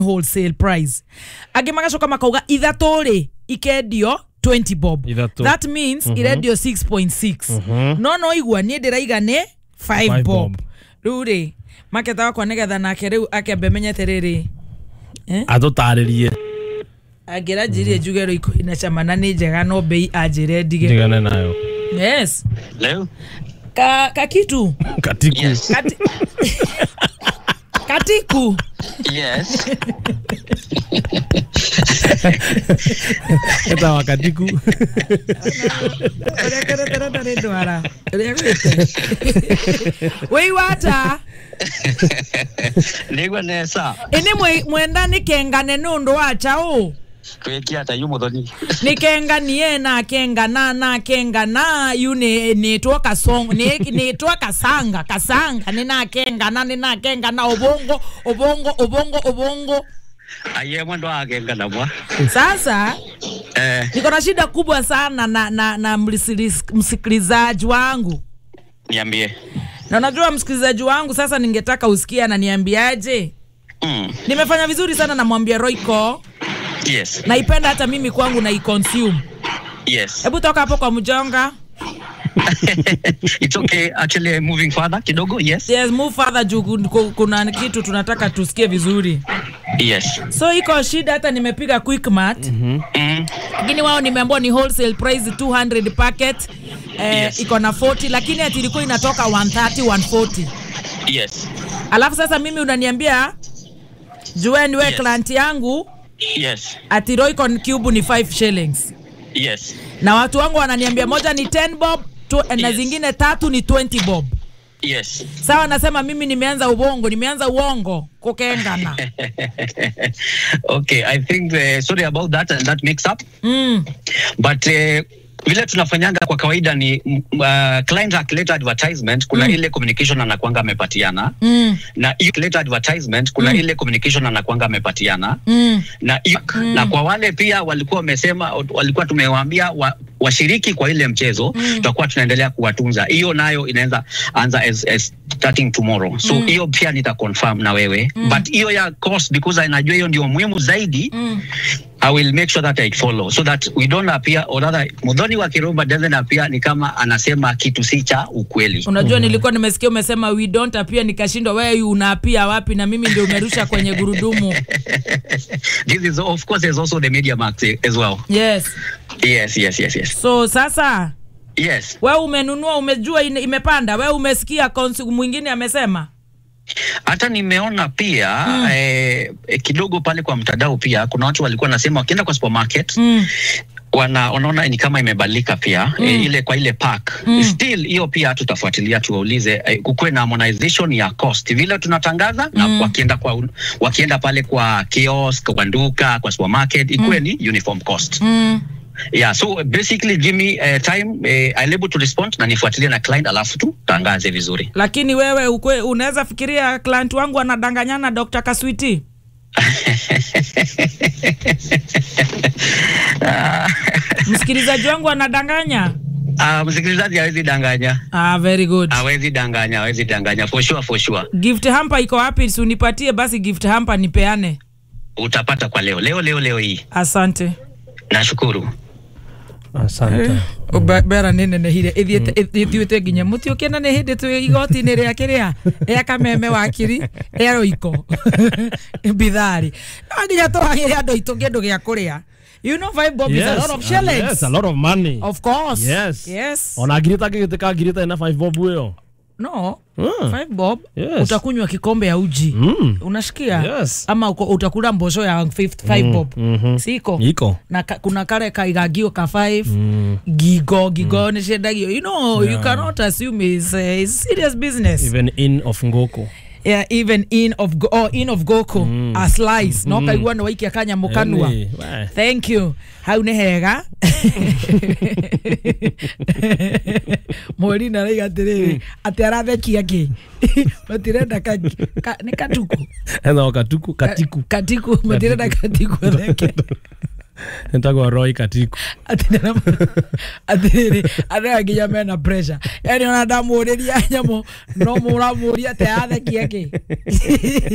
wholesale price angä magacoka makauga ithatå rä ikendio 20 bob Ithatũ. that means mm -hmm. irendio 6.6 no no igua niä ndä raiga nä 5 Five bob bob. rä u rä maketa wakwa nä getha nake rä u akembe menyete rä rä atå tarä rie angä ra njirie njuge rå ikå ina cama na nä njega no mbei anjä re ndige ndigane nayo Yes. Hello? ka, ka kitu katiku Yes. Kati... katiku Yes. etawa katiku Ũrĩa kũretera ndarĩ ndwara ũrĩa gwĩte wĩ wata Nigwa nesa. ini mwe- mwenda nikengane nundu wa chao Kweki hata yu muthoni. nikenganie nakengana nakengana yu ni- nitwo kasong ni- nitwo kasanga kasanga ninakengana ninakengana ubongo ubongo ubongo ubongo Aye mwendo agenga na mwa. sasa Eh, niko na shida kubwa sana na, na, na mlisilis- msikilizaji wangu niambie. na unajua msikilizaji wangu sasa ningetaka usikie ananiambiaje Mm. nimefanya vizuri sana namwambia roiko Yes. naipenda hata mimi kwangu naiconsume Yes. hebu toka hapo kwa mjonga It's okay. Actually moving further kidogo. Yes. yes, move further juu kun- ku- kuna kitu tunataka tusikie vizuri Yes. so iko shida hata nimepiga quickmat Mm. lakini wao nimeambiwa ni wholesale price 200 packet eh, Yes. iko na 40 lakini ati ilikuwa inatoka 130 140 Yes. alafu sasa mimi unaniambia jueni we Yes. client yangu Yes. ati Roycon cube ni 5 shillings Yes. na watu wangu wananiambia moja ni 10 bob tu, na Yes. zingine tatu ni 20 bob Yes. sawa nasema mimi nimeanza ubongo nimeanza uongo kukengana okay, I think uh, sorry about that and that mix up. mm. but uh, vile tunafanyanga kwa kawaida ni mm, uh, client akileta advertisement kuna Mm. ile communication anakwanga amepatiana Mm. na hiyo akileta advertisement kuna ile communication anakwanga amepatiana Mm. na hiyo na kwa wale pia walikuwa wamesema walikuwa tumewaambia wa, washiriki kwa ile mchezo tutakuwa tunaendelea kuwatunza hiyo nayo inaweza anza as, as starting tomorrow so hiyo pia nita confirm na wewe but hiyo ya course because najua hiyo ndio muhimu zaidi Mm. I will make sure that I follow so that we don't appear or rather Mudhoni wa Kirumba doesn't appear ni kama anasema kitu si cha ukweli. unajua nilikuwa nimesikia umesema we don't appear nikashindwa wewe unaapia wapi na mimi ndio umerusha kwenye gurudumu This is of course there's also the media marks eh, as well. yes Yes, yes, yes, yes. so sasa Yes. wewe umenunua umejua ine- imepanda wewe umesikia konsi mwingine amesema Hata nimeona pia eh, eh, kidogo pale kwa mtandao pia kuna watu walikuwa nasema wakienda kwa supermarket mm. wana wanaona ni kama imebadilika pia mm. e, ile kwa ile pack mm. still hiyo pia tutafuatilia tuwaulize e, kukuwe na harmonization ya cost vile tunatangaza mm. na wakienda kwa wakienda pale kwa kiosk kwa duka kwa supermarket ikuwe mm. ni uniform cost Mm. yeah so basically give me uh, time uh, I'm able to respond na nifuatilie na client alafu tu tangaze vizuri lakini wewe ukwe, unaweza fikiria client wangu anadanganyana Dr. Kaswiti msikilizaji wangu anadanganya uh, msikilizaji hawezi danganya ah, very good hawezi danganya hawezi danganya for sure for sure gift hamper iko wapi si unipatie basi gift hamper nipeane utapata kwa leo leo leo leo hii asante nashukuru asante Ba- bera nä nenehire ithiä nginya må tiå kä na nä hä ndä twä igoti-inä rä a kä rä a ea kameme wakiri ea rå iko mbitharä no nginya tå hagä re andå aitå kä ndå gä a kå rä a you know five bob is a lot of uh, shillings yes, a lot of money of course yes yes ona ngirita ngigiteka ngirita ina 5 bob ĩyo no Mm. five bob Yes. utakunywa kikombe ya uji Mm. unashikia Yes. ama uko- utakula mbosho ya 5 five bob mhm. siko iko na ka, kuna kare kaigagio ka 5 gigo gigo mm. niciendagio you know you cannot assume is uh, is serious business even in of ngoko yeah, even in of go, oh, in of goko mm. a slice no kaigua no waikia kanyamå kanua Yaani, we. thank you hau nä hega mweri naraiga atä rä rä atä arathekia kä matirenda nä katuku ena katuku katiku katiku matirenda katiku atheke nitagwa roi katiku atiriri andå nginya mena pressure yani ona ndamå rä ria nyamå no må ramå ria te athekia kä